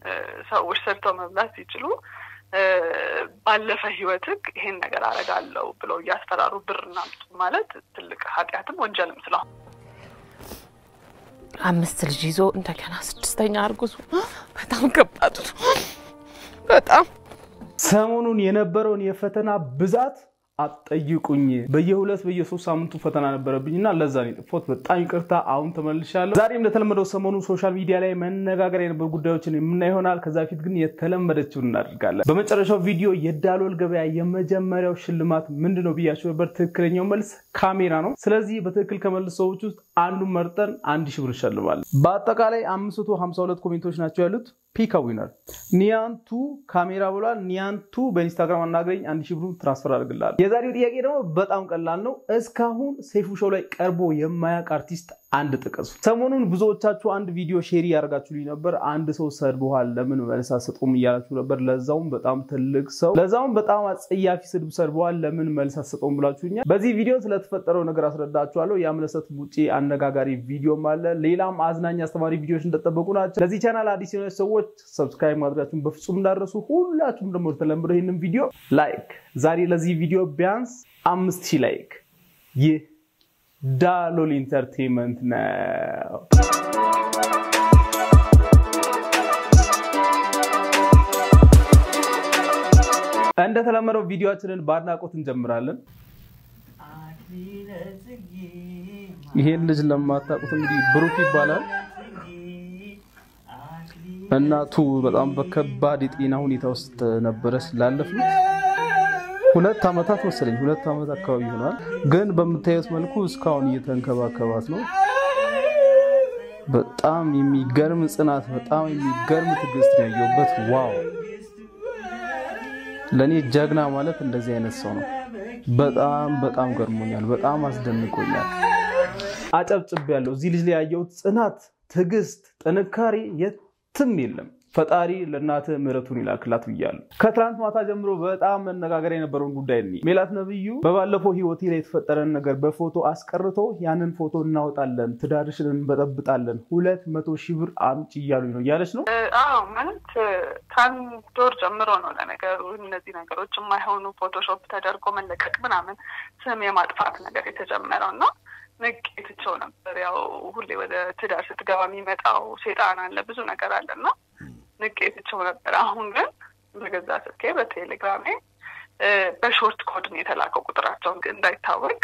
ሰዎች ሰርተው መብላት ሲችሉ ባለፈ ህይወትህ ይሄን ነገር አደርጋለሁ ብለው እያስፈራሩ ብር እናምጡ ማለት ትልቅ ኃጢአትም ወንጀልም ስለሆነ አምስት ልጅ ይዞ እንደገና ስድስተኛ አርጉዝ በጣም ከባድ ነው። በጣም ሰሞኑን የነበረውን የፈተና ብዛት አጠይቁኝ። በየሁለት በየሶስት ሳምንቱ ፈተና ነበረብኝ እና ለዛ ነው የጠፋሁት። በጣም ይቅርታ። አሁን ተመልሻለሁ። ዛሬም እንደተለመደው ሰሞኑ ሶሻል ሚዲያ ላይ መነጋገሪያ የነበሩ ጉዳዮችን የምናይ ይሆናል። ከዛ በፊት ግን የተለመደችውን እናደርጋለን። በመጨረሻው ቪዲዮ የዳሎል ገበያ የመጀመሪያው ሽልማት ምንድን ነው ብያቸው ነበር። ትክክለኛው መልስ ካሜራ ነው። ስለዚህ በትክክል ከመልስ ሰዎች ውስጥ አንዱን መርጠን አንድ ሺህ ብር እንሸልማለን። በአጠቃላይ 552 ኮሜንቶች ናቸው ያሉት። ፒካ ዊነር ኒያንቱ ካሜራ ብሏል። ኒያንቱ በኢንስታግራም አናግረኝ አንድ ሺህ ብሩን ትራንስፈር አድርግልሃል። የዛሬው ጥያቄ ደግሞ በጣም ቀላል ነው። እስካሁን ሴፉ ሾው ላይ ቀርቦ የማያውቅ አርቲስት አንድ ጥቀሱ። ሰሞኑን ብዙዎቻችሁ አንድ ቪዲዮ ሼር ያደርጋችሁልኝ ነበር። አንድ ሰው ሰድቦሃል ለምን መልስ አትሰጡም እያላችሁ ነበር። ለዛውም በጣም ትልቅ ሰው፣ ለዛውም በጣም አጸያፊ ስድብ ሰድበዋል ለምን መልስ አትሰጡም ብላችሁኛል። በዚህ ቪዲዮ ስለተፈጠረው ነገር አስረዳችኋለሁ። የአምለሰት ሙጬ አነጋጋሪ ቪዲዮም አለ። ሌላም አዝናኝ አስተማሪ ቪዲዮዎች እንደጠበቁ ናቸው። ለዚህ ቻናል አዲስ የሆነች ሰዎች ሰብስክራይብ ማድረጋችሁን በፍጹም እንዳደረሱ፣ ሁላችሁም ደግሞ ተለምደው ይህንን ቪዲዮ ላይክ ዛሬ ለዚህ ቪዲዮ ቢያንስ አምስት ሺህ ላይክ ይህ ዳሎል ኢንተርቴንመንት ነው። እንደተለመደው ቪዲዮችንን በአድናቆት እንጀምራለን። ይሄን ልጅ ለማታውቁት እንግዲህ ብሩክ ይባላል። እናቱ በጣም በከባድ የጤና ሁኔታ ውስጥ ነበረች ላለፉት ሁለት ዓመታት መሰለኝ ሁለት ዓመት አካባቢ ይሆናል። ግን በምታዩት መልኩ እስካሁን እየተንከባከባት ነው። በጣም የሚገርም ጽናት፣ በጣም የሚገርም ትዕግስት ነው ያየሁበት። ዋው! ለእኔ ጀግና ማለት እንደዚህ አይነት ሰው ነው። በጣም በጣም ገርሞኛል። በጣም አስደንቆኛል። አጨብጭብ ያለው እዚህ ልጅ ላይ ያየሁት ጽናት፣ ትዕግስት፣ ጥንካሬ የትም የለም። ፈጣሪ ለእናትህ ምሕረቱን ይላክላት ብያለሁ። ከትናንት ማታ ጀምሮ በጣም መነጋገሪያ የነበረውን ጉዳይ እኒ ሜላት ነብዩ በባለፈው ህይወቴ ላይ የተፈጠረን ነገር በፎቶ አስቀርቶ ያንን ፎቶ እናወጣለን፣ ትዳርሽን እንበጠብጣለን፣ ሁለት መቶ ሺህ ብር አምጪ እያሉኝ ነው እያለች ነው። አዎ ማለት ከአንድ ወር ጀምሮ ነው ለነገሩ እነዚህ ነገሮች የማይሆኑ ፎቶሾፕ ተደርጎ መለቀቅ ምናምን ስም የማጥፋት ነገር የተጀመረው እና ንቄትቸው ነበር። ያው ሁሌ ወደ ትዳር ስትገባ የሚመጣው ሴጣን አለ፣ ብዙ ነገር አለ እና ንቄትቸው ነበር። አሁን ግን በገዛ ስልኬ በቴሌግራሜ በሾርት ኮድን የተላከው ቁጥራቸውን እንዳይታወቅ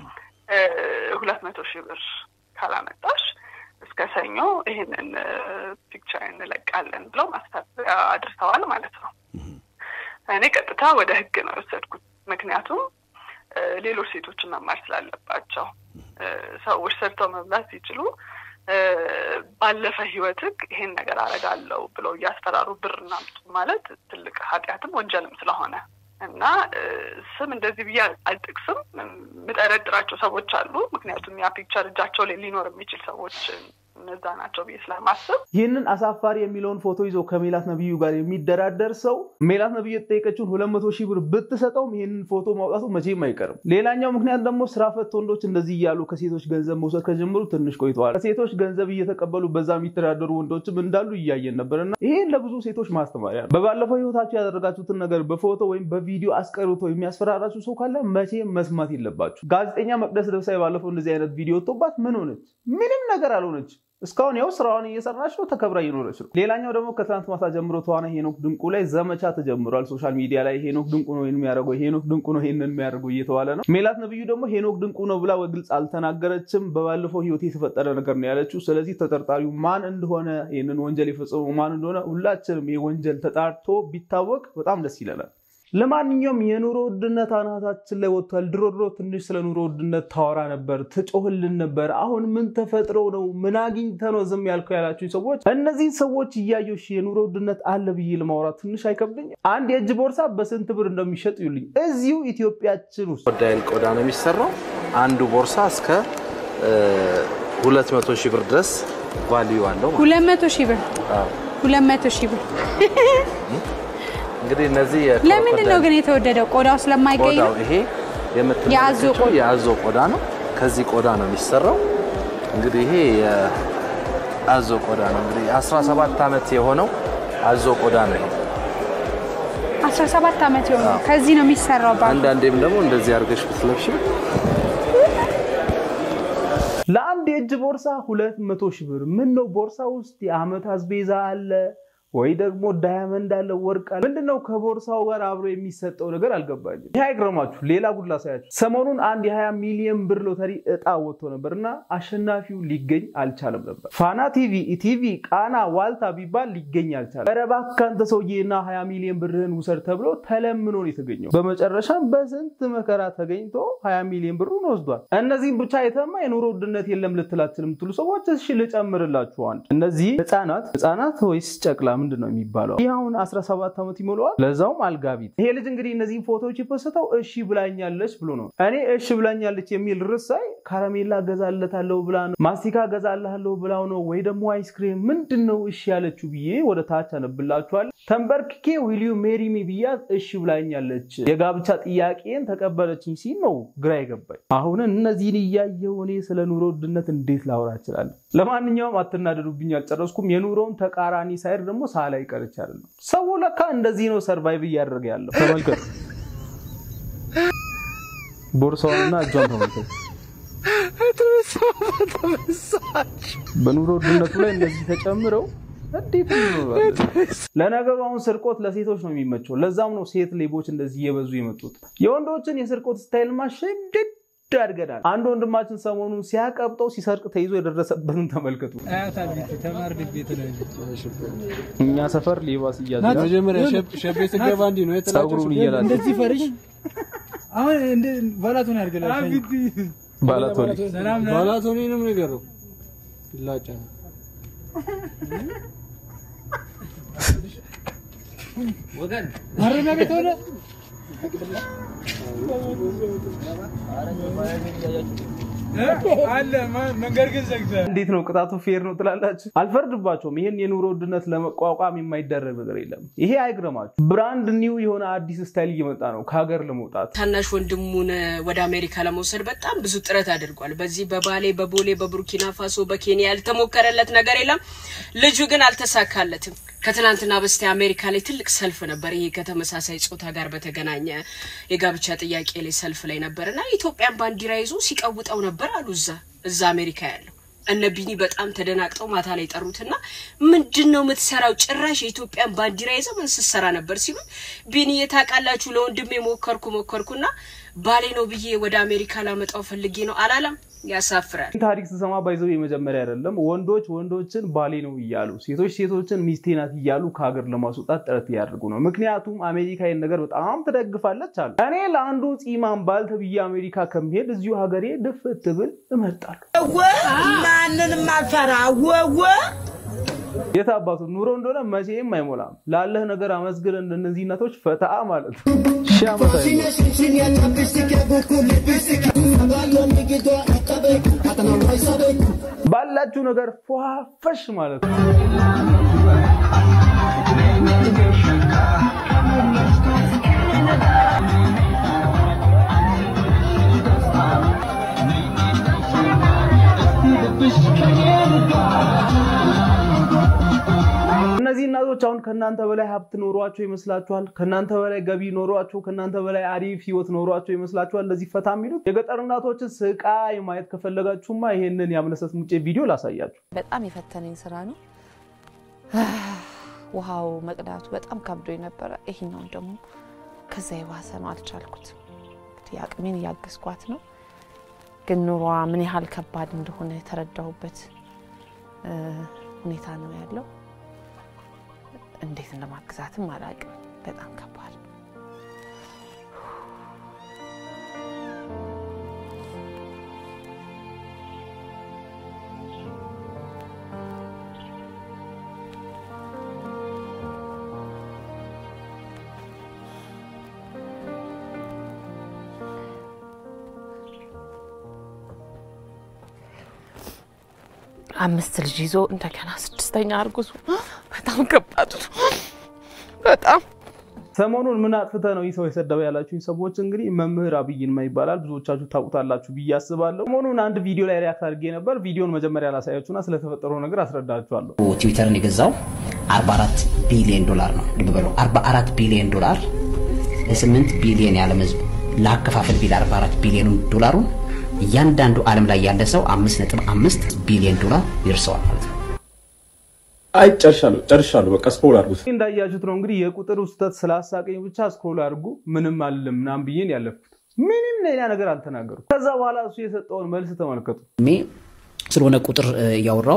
ሁለት መቶ ሺህ ብር ካላመጣሽ እስከ ሰኞ ይህንን ፒክቸር እንለቃለን ብለው ማስታወቂያ አድርሰዋል ማለት ነው። እኔ ቀጥታ ወደ ህግ ነው የወሰድኩት። ምክንያቱም ሌሎች ሴቶችን መማር ስላለባቸው ሰዎች ሰርተው መብላት ሲችሉ ባለፈ ህይወትህ ይሄን ነገር አደርጋለሁ ብለው እያስፈራሩ ብር እናምጡ ማለት ትልቅ ኃጢአትም ወንጀልም ስለሆነ እና ስም እንደዚህ ብዬ አልጠቅስም። የምጠረጥራቸው ሰዎች አሉ። ምክንያቱም ያ ፒክቸር እጃቸው ላይ ሊኖር የሚችል ሰዎች እነዛ ናቸው ብዬ ስለማስብ ይህንን አሳፋሪ የሚለውን ፎቶ ይዞ ከሜላት ነብዩ ጋር የሚደራደር ሰው ሜላት ነብዩ የተጠየቀችውን ሁለት መቶ ሺህ ብር ብትሰጠውም ይህንን ፎቶ ማውጣቱ መቼም አይቀርም። ሌላኛው ምክንያት ደግሞ ስራ ፈት ወንዶች እንደዚህ እያሉ ከሴቶች ገንዘብ መውሰድ ከጀመሩ ትንሽ ቆይተዋል። ከሴቶች ገንዘብ እየተቀበሉ በዛ የሚተዳደሩ ወንዶችም እንዳሉ እያየን ነበርና ይሄን ለብዙ ሴቶች ማስተማሪያ ነው። በባለፈው ህይወታችሁ ያደረጋችሁትን ነገር በፎቶ ወይም በቪዲዮ አስቀርቶ የሚያስፈራራችሁ ሰው ካለ መቼም መስማት የለባችሁ። ጋዜጠኛ መቅደስ ደብሳይ ባለፈው እንደዚህ አይነት ቪዲዮ ወጥቶባት ምን ሆነች? ምንም ነገር አልሆነች። እስካሁን ያው ስራዋን እየሰራች ነው፣ ተከብራ እየኖረች ነው። ሌላኛው ደግሞ ከትናንት ማታ ጀምሮ ተዋናይ ሄኖክ ድንቁ ላይ ዘመቻ ተጀምሯል። ሶሻል ሚዲያ ላይ ሄኖክ ድንቁ ነው ይህን የሚያደርገው፣ ሄኖክ ድንቁ ነው ይህንን የሚያደርገው እየተባለ ነው። ሜላት ነብዩ ደግሞ ሄኖክ ድንቁ ነው ብላ በግልጽ አልተናገረችም። በባለፈው ህይወት የተፈጠረ ነገር ነው ያለችው። ስለዚህ ተጠርጣሪው ማን እንደሆነ ይህንን ወንጀል የፈጸመው ማን እንደሆነ ሁላችንም ይህ ወንጀል ተጣርቶ ቢታወቅ በጣም ደስ ይለናል። ለማንኛውም የኑሮ ውድነት አናታችን ላይ ወጥቷል። ድሮ ድሮ ትንሽ ስለ ኑሮ ውድነት ታወራ ነበር፣ ትጮህልን ነበር። አሁን ምን ተፈጥሮ ነው? ምን አግኝተ ነው ዝም ያልከው ያላችሁ ሰዎች እነዚህ ሰዎች እያየሁ የኑሮ ውድነት አለ ብዬ ለማውራት ትንሽ አይከብድኝ? አንድ የእጅ ቦርሳ በስንት ብር እንደሚሸጥ ይሉኝ እዚሁ ኢትዮጵያችን ውስጥ ወዳይን ቆዳ ነው የሚሰራው። አንዱ ቦርሳ እስከ ሁለት መቶ ሺህ ብር ድረስ ቫልዩ አለው። ሁለት መቶ ሺህ ብር ሁለት መቶ ሺህ ብር እንግዲህ እነዚህ ለምንድን ነው ግን የተወደደው? ቆዳው ስለማይገኝ ነው? ቆዳው ይሄ የምትመለከቱት የአዞ ቆዳ ነው። ከዚህ ቆዳ ነው የሚሰራው። እንግዲህ ይሄ የአዞ ቆዳ ነው። እንግዲህ 17 ዓመት የሆነው አዞ ቆዳ ነው። 17 ዓመት የሆነው ከዚህ ነው የሚሰራው። ባሉ አንዳንዴም ደግሞ እንደዚህ አድርገሽ ብትለብሽ ለአንድ የእጅ ቦርሳ ሁለት መቶ ሺህ ብር። ምን ነው ቦርሳ ውስጥ የአመት አስቤዛ አለ ወይ ደግሞ ዳያመንድ አለ፣ ወርቅ አለ። ምንድነው ከቦርሳው ጋር አብሮ የሚሰጠው ነገር አልገባኝም። ይህ አይግረማችሁ። ሌላ ጉድ ላሳያችሁ። ሰሞኑን አንድ የ20 ሚሊዮን ብር ሎተሪ እጣ ወጥቶ ነበር እና አሸናፊው ሊገኝ አልቻለም ነበር። ፋና ቲቪ፣ ኢቲቪ፣ ቃና፣ ዋልታ ቢባል ሊገኝ አልቻለም። ኧረ እባክህ አንተ ሰውዬና 20 ሚሊዮን ብርህን ውሰድ ተብሎ ተለምኖ ነው የተገኘው። በመጨረሻም በስንት መከራ ተገኝቶ 20 ሚሊዮን ብሩን ወስዷል። እነዚህም ብቻ የተማ የኑሮ ውድነት የለም ልትላችን የምትሉ ሰዎች እሺ ልጨምርላችሁ አንድ እነዚህ ህጻናት ህጻናት ወይስ ጨቅላ ምንድን ነው የሚባለው? ይህ አሁን 17 ዓመት ይሞላዋል። ለዛውም አልጋቢት። ይሄ ልጅ እንግዲህ እነዚህን ፎቶዎች የፖስተው እሺ ብላኛለች ብሎ ነው። እኔ እሺ ብላኛለች የሚል ርዕስ ሳይ ካራሜላ ገዛለታለሁ ብላ ነው፣ ማስቲካ ገዛልሃለሁ ብላው ነው ወይ ደግሞ አይስክሬም ምንድን ነው እሺ ያለችው ብዬ ወደ ታች አነብላችኋል። ተንበርክኬ ዊሊዩ ሜሪ ሚ ብያት እሺ ብላኛለች፣ የጋብቻ ጥያቄን ተቀበለችኝ ሲል ነው ግራ የገባኝ። አሁን እነዚህን እያየሁ እኔ ስለ ኑሮ ውድነት እንዴት ላወራ እችላለሁ? ለማንኛውም አትናደዱብኝ፣ አልጨረስኩም። የኑሮውን ተቃራኒ ሳይድ ደግሞ ሳላይ ቀርቻ አይደለም። ሰው ለካ እንደዚህ ነው ሰርቫይቭ እያደረገ ያለው። ተመልከቱ፣ ቦርሳዋንና እጇን ተመልከቱ። በኑሮ ውድነቱ ላይ እነዚህ ተጨምረው እንዴት ይኖራል? ለነገሩ አሁን ስርቆት ለሴቶች ነው የሚመቸው። ለዛም ነው ሴት ሌቦች እንደዚህ እየበዙ የመጡት። የወንዶችን የስርቆት ስታይል ማሸደድ አድገናል። አንድ ወንድማችን ሰሞኑን ሲያቀብጠው ሲሰርቅ ተይዞ የደረሰበትን ተመልከቱ። እኛ ሰፈር ሌባ ሲያዝ መጀመሪያ ሸቤ ስገባ እንዲህ ነው ጸጉሩን እየላጨ እንደዚህ ፈርሽ አሁን እንደ ባላቶን ያድርገላል። ባላቶኒ ባላቶኒንም ነገር ነው ይላጫ ማረሚያ ቤት ሆነ አለ መንገድ ግን ዘግተህ እንዴት ነው ቅጣቱ ፌር ነው ትላላችሁ? አልፈርድባቸውም። ይህን የኑሮ ውድነት ለመቋቋም የማይደረግ ነገር የለም። ይሄ አይግረማችሁ። ብራንድ ኒው የሆነ አዲስ ስታይል እየመጣ ነው ከሀገር ለመውጣት። ታናሽ ወንድሙን ወደ አሜሪካ ለመውሰድ በጣም ብዙ ጥረት አድርጓል። በዚህ በባሌ፣ በቦሌ፣ በቡርኪና ፋሶ፣ በኬንያ ያልተሞከረለት ነገር የለም። ልጁ ግን አልተሳካለትም። ከትናንትና በስቲያ አሜሪካ ላይ ትልቅ ሰልፍ ነበር። ይሄ ከተመሳሳይ ጾታ ጋር በተገናኘ የጋብቻ ጥያቄ ላይ ሰልፍ ላይ ነበር እና ኢትዮጵያን ባንዲራ ይዞ ሲቀውጠው ነበር አሉ እዛ እዛ አሜሪካ ያለው እነ ቢኒ በጣም ተደናግጠው ማታ ላይ ጠሩትና ምንድን ነው የምትሰራው? ጭራሽ የኢትዮጵያን ባንዲራ ይዘ ምን ስትሰራ ነበር ሲሉት ቢኒ የታውቃላችሁ ለወንድሜ ሞከርኩ ሞከርኩና ባሌ ነው ብዬ ወደ አሜሪካ ላመጣው ፈልጌ ነው አላለም። ያሳፍራል። ታሪክ ስሰማ ባይዘው የመጀመሪያ አይደለም። ወንዶች ወንዶችን ባሌ ነው እያሉ ሴቶች ሴቶችን ሚስቴ ናት እያሉ ከሀገር ለማስወጣት ጥረት እያደርጉ ነው። ምክንያቱም አሜሪካ ይህን ነገር በጣም ትደግፋለች አሉ። እኔ ለአንዱ ፂማን ባል ተብዬ አሜሪካ ከሚሄድ እዚሁ ሀገሬ ድፍት ብል እመርጣለሁ። ማንንም አልፈራ ወወ የት አባቱ ኑሮ እንደሆነ መቼም አይሞላም። ላለህ ነገር አመስግን። እነዚህ እናቶች ፈታ ማለት ነው። ሺህ ዓመት አይሞላም። ባላችሁ ነገር ፏፈሽ ማለት ነው። እነዚህ እናቶች አሁን ከእናንተ በላይ ሀብት ኖሯቸው ይመስላችኋል? ከእናንተ በላይ ገቢ ኖሯቸው፣ ከእናንተ በላይ አሪፍ ህይወት ኖሯቸው ይመስላችኋል? ለዚህ ፈታ የሚሉት የገጠር እናቶችን ስቃይ ማየት ከፈለጋችሁማ ይሄንን የአምለሰት ሙጬ ቪዲዮ ላሳያችሁ። በጣም የፈተነኝ ስራ ነው። ውሃው መቅዳቱ በጣም ከብዶኝ ነበረ። ይሄኛውን ደግሞ ከዛ የባሰ ነው፣ አልቻልኩት። እንግዲህ አቅሜን እያገዝኳት ነው፣ ግን ኑሯ ምን ያህል ከባድ እንደሆነ የተረዳሁበት ሁኔታ ነው ያለው። እንዴት እንደማግዛትም አላውቅም። በጣም ከባድ ነው። አምስት ልጅ ይዞ እንደገና ስድስተኛ አርጉዙ በጣም ከባድ ነው። በጣም ሰሞኑን ምን አጥፍተ ነው ይህ ሰው የሰደበ ያላችሁ ሰዎች እንግዲህ መምህር አብይ ይልማ ይባላል። ብዙዎቻችሁ ታውቁታላችሁ ብዬ አስባለሁ። ሰሞኑን አንድ ቪዲዮ ላይ ሪያክት አድርጌ ነበር። ቪዲዮን መጀመሪያ ላሳያችሁና ስለተፈጠረው ነገር አስረዳችኋለሁ። ትዊተርን የገዛው 44 ቢሊዮን ዶላር ነው። ልብ በሉ 44 ቢሊዮን ዶላር ለ8 ቢሊዮን የዓለም ህዝብ ለአከፋፈል ቢል 44 ቢሊዮን ዶላሩን እያንዳንዱ ዓለም ላይ ያለ ሰው 5.5 ቢሊዮን ዶላር ይርሰዋል ማለት ነው። አይ ጨርሻለሁ ጨርሻለሁ። በቃ ስክሮል አድርጉት። እንዳያችሁት ነው እንግዲህ የቁጥር ስህተት ስላሳቀኝ ብቻ ስክሮል አድርጉ ምንም አልልም ምናምን ብዬን ያለፍኩት ምንም ሌላ ነገር አልተናገርኩም። ከዛ በኋላ እሱ የሰጠውን መልስ ተመልከቱ። እድሜ ስለሆነ ቁጥር እያወራው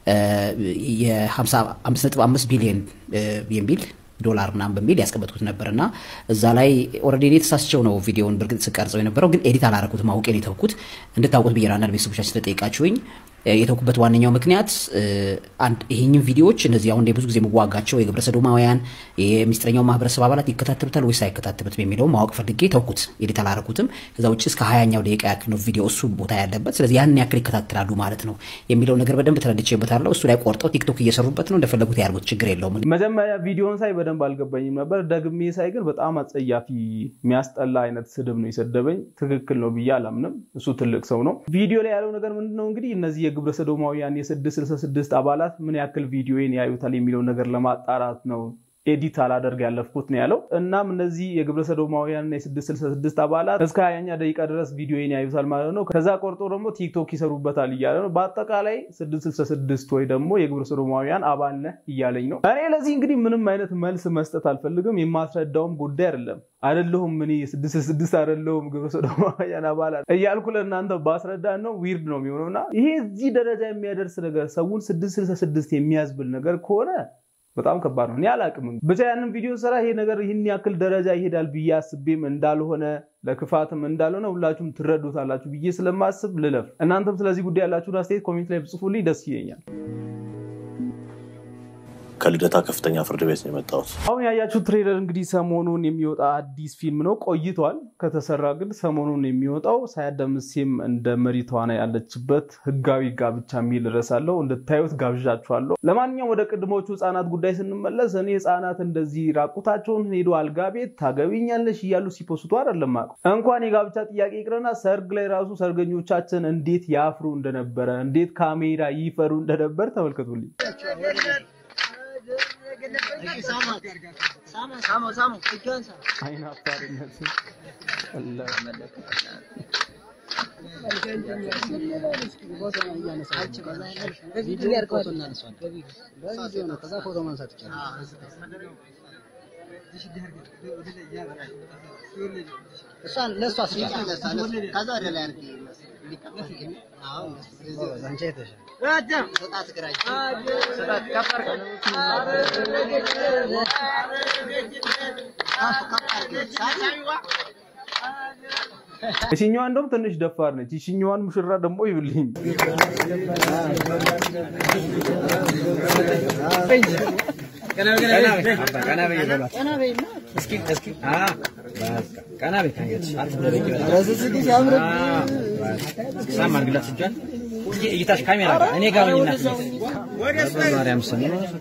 የ55 ቢሊዮን የሚል ዶላር ምናምን በሚል ያስቀመጥኩት ነበር እና እዛ ላይ ኦልሬዲ እኔ ተሳስቸው ነው ቪዲዮውን በእርግጥ ስቀርጸው የነበረው ግን ኤዲት አላረኩትም አውቄ ነው የተውኩት። እንድታውቁት ብዬ ነው አንዳንድ ቤተሰቦቻችን ስለጠየቃችሁኝ የተውኩበት ዋነኛው ምክንያት አንድ ይሄኝም ቪዲዮዎች እነዚህ አሁን ብዙ ጊዜ የምዋጋቸው የግብረ ሰዶማውያን የሚስጥረኛው ማህበረሰብ አባላት ይከታተሉታል ወይስ አይከታተሉትም የሚለው ማወቅ ፈልጌ ተውኩት፣ ኤዲት አላረኩትም። ከዛ ውጭ እስከ ሀያኛው ደቂቃ ያክል ነው ቪዲዮ እሱ ቦታ ያለበት። ስለዚህ ያን ያክል ይከታተላሉ ማለት ነው የሚለው ነገር በደንብ ተረድቼበታለሁ። እሱ ላይ ቆርጠው ቲክቶክ እየሰሩበት ነው፣ እንደፈለጉት ያርጉት፣ ችግር የለውም። መጀመሪያ ቪዲዮን ሳይ በደንብ አልገባኝም ነበር። ደግሜ ሳይ ግን በጣም አጸያፊ የሚያስጠላ አይነት ስድብ ነው የሰደበኝ። ትክክል ነው ብዬ አላምንም። እሱ ትልቅ ሰው ነው። ቪዲዮ ላይ ያለው ነገር ምንድነው እንግዲህ እነዚህ የግብረ ሰዶማውያን የ666 አባላት ምን ያክል ቪዲዮን ያዩታል የሚለውን ነገር ለማጣራት ነው ኤዲት አላደርግ ያለፍኩት ነው ያለው። እናም እነዚህ የግብረ ሰዶማውያን የ666 አባላት እስከ ሀያኛ ደቂቃ ድረስ ቪዲዮን ያዩታል ማለት ነው። ከዛ ቆርጦ ደግሞ ቲክቶክ ይሰሩበታል እያለ ነው። በአጠቃላይ 666 ወይ ደግሞ የግብረ ሰዶማውያን አባል ነህ እያለኝ ነው። እኔ ለዚህ እንግዲህ ምንም አይነት መልስ መስጠት አልፈልግም። የማስረዳውም ጉዳይ አይደለም አይደለሁም እኔ 666 አይደለሁም ግብረ ሰዶማውያን አባላት እያልኩ ለእናንተ ባስረዳን ነው ዊርድ ነው የሚሆነው እና ይሄ እዚህ ደረጃ የሚያደርስ ነገር ሰውን 666 የሚያዝብል ነገር ከሆነ በጣም ከባድ ነው። እኔ አላቅም ብቻ ያንን ቪዲዮ ስራ ይሄ ነገር ይህን ያክል ደረጃ ይሄዳል ብዬ አስቤም እንዳልሆነ ለክፋትም እንዳልሆነ ሁላችሁም ትረዱታላችሁ ብዬ ስለማስብ ልለፍ። እናንተም ስለዚህ ጉዳይ ያላችሁን አስተያየት ኮሜንት ላይ ብጽፉልኝ ደስ ይለኛል። ከልደታ ከፍተኛ ፍርድ ቤት ነው የመጣሁት። አሁን ያያችሁ ትሬለር እንግዲህ ሰሞኑን የሚወጣ አዲስ ፊልም ነው። ቆይቷል ከተሰራ ግን ሰሞኑን የሚወጣው ሳያት ደምሴም እንደ መሪ ተዋናይ ያለችበት ህጋዊ ጋብቻ የሚል ርዕስ አለው። እንድታዩት ጋብዣችኋለሁ። ለማንኛውም ወደ ቅድሞቹ ህጻናት ጉዳይ ስንመለስ እኔ ህጻናት እንደዚህ ራቁታቸውን ሄዶ አልጋ ቤት ታገቢኛለሽ እያሉ ሲፖስቱ አይደለም አውቀው እንኳን የጋብቻ ጥያቄ ይቅርና ሰርግ ላይ ራሱ ሰርገኞቻችን እንዴት ያፍሩ እንደነበረ እንዴት ካሜራ ይፈሩ እንደነበር ተመልከቱልኝ። አይናፋርነት እሽኛዋ እንደውም ትንሽ ደፋር ነች። ይሽኛዋን ሙሽራ ደግሞ ይብልኝ እይታሽ ካሜራ ጋር እኔ ጋር ሆኝና ማርያም ስም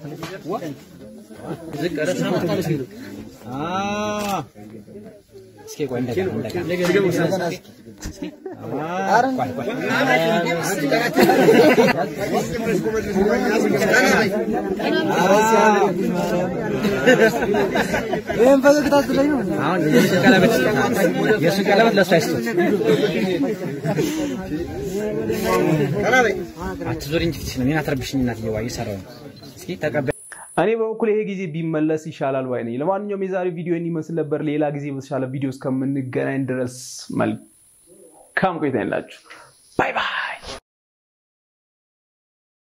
ዝቅ ኧረ ስራ መጣለች እንግዲህ እስኪ ቆይ እንደገና እንደገና እስኪ ቆይ ቆይ ይህን ፈገግታ ስለኝ ነው። አሁን የእሱ ቀለበት የእሱ ቀለበት ለእሱ አይስጡት። አትዞሪ እንጂ ፊትሽ ነው። እኔን አትረብሽኝ እናትዬዋ፣ እየሰራሁ ነው። እስኪ ተቀበል። እኔ በበኩል ይሄ ጊዜ ቢመለስ ይሻላል ባይ ነኝ። ለማንኛውም የዛሬ ቪዲዮ ይመስል ነበር። ሌላ ጊዜ በተሻለ ቪዲዮ እስከምንገናኝ ድረስ መልካም ቆይታ ይላችሁ። ባይ ባይ።